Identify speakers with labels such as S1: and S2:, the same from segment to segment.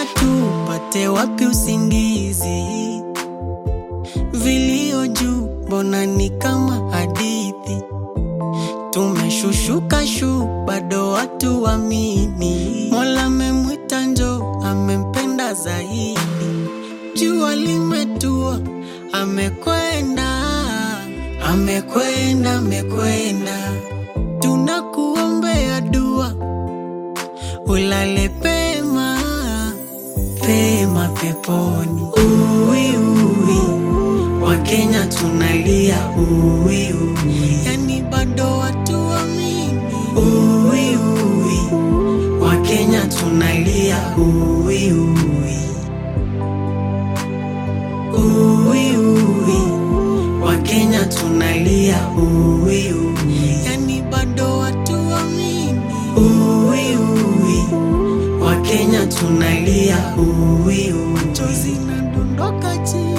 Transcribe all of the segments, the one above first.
S1: Sasa tupate wapi usingizi? Vilio juu, mbona ni kama hadithi. Tumeshushuka shu, bado watu wamini. Mola amemwita njo, amempenda zaidi. Jua limetua, amekwenda, amekwenda, amekwenda. Tunakuombea dua, ulale pema, pema peponi. Uwi, uwi, Wakenya tunalia uwi, uwi. Yani bado watu wamini. Uwi, uwi, Wakenya tunalia uwi, uwi. Uwi, uwi, Wakenya tunalia uwi, uwi. Yani bado watu wamini. Uwi, uwi, Wakenya tunalia uwi, uwi. Machozi inadondoka chini.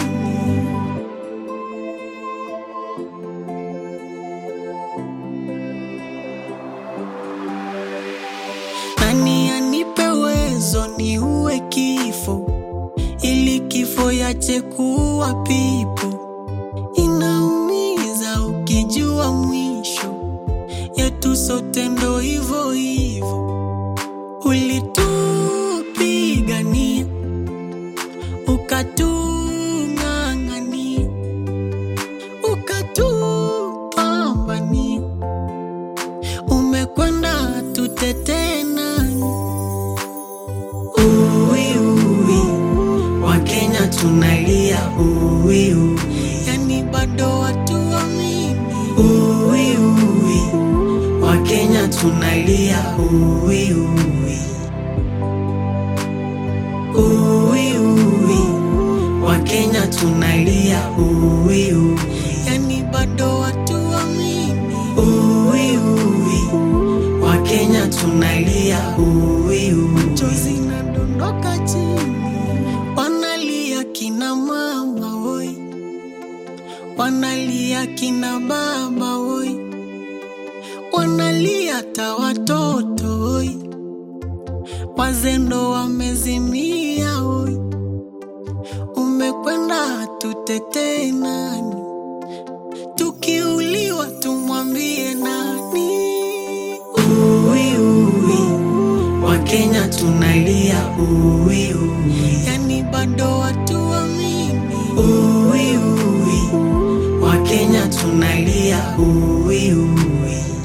S1: Nani anipe uwezo ni uwe kifo, ili kifo yache kuwa pipo. Inaumiza ukijua mwisho yetu sote ndo hivo hivo. Ulitupigania ukatung'ang'ania ukatupambania, umekwenda tutetee nani? Uwi, uwi, Wakenya tunalia uwi, uwi. Yani bado watu wamini. Uwi, uwi, Wakenya tunalia uwi, uwi. Uwi, uwi, Wakenya tunalia uwi, uwi. Yani bado watu wamini. Uwi, uwi, Wakenya tunalia uwi, uwi. Machozi inadondoka chini, wanalia kina mama woi, wanalia kina baba woi, wanalia hata watoto woi, wazendo wamezimia woi, umekwenda tutetee nani? Tukiuliwa tumwambie nani? Uwi, uwi, Wakenya tunalia uwi, uwi. Yani bado watu wamini. Uwi, uwi, Wakenya tunalia uwi, uwi.